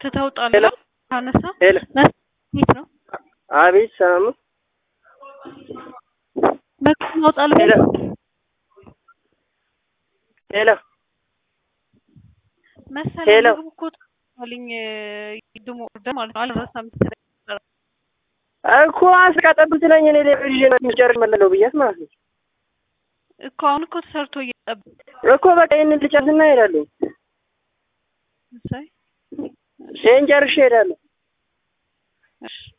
ትተውጣለህ ካነሳ ሄሎ የት ነው አቤት ሰላም ነው መኪና ማውጣል ሄሎ ሄሎ መሰለኝ ሄሎ። ምግቡ እኮ ልኝ ድሞ ኦርደር ማለት ነው አልረሳም መሰለኝ እኮ አስቃጠብ ትለኝ እኔ ሌላ ይዤ ነው ጨርሽ መለለው ብያት ማለት ነው እኮ አሁን እኮ ተሰርቶ እየጠበቅ እኮ በቃ ይህንን ልጨርስና እሄዳለሁ እሰይ ይህን ጨርሼ እሄዳለሁ እሺ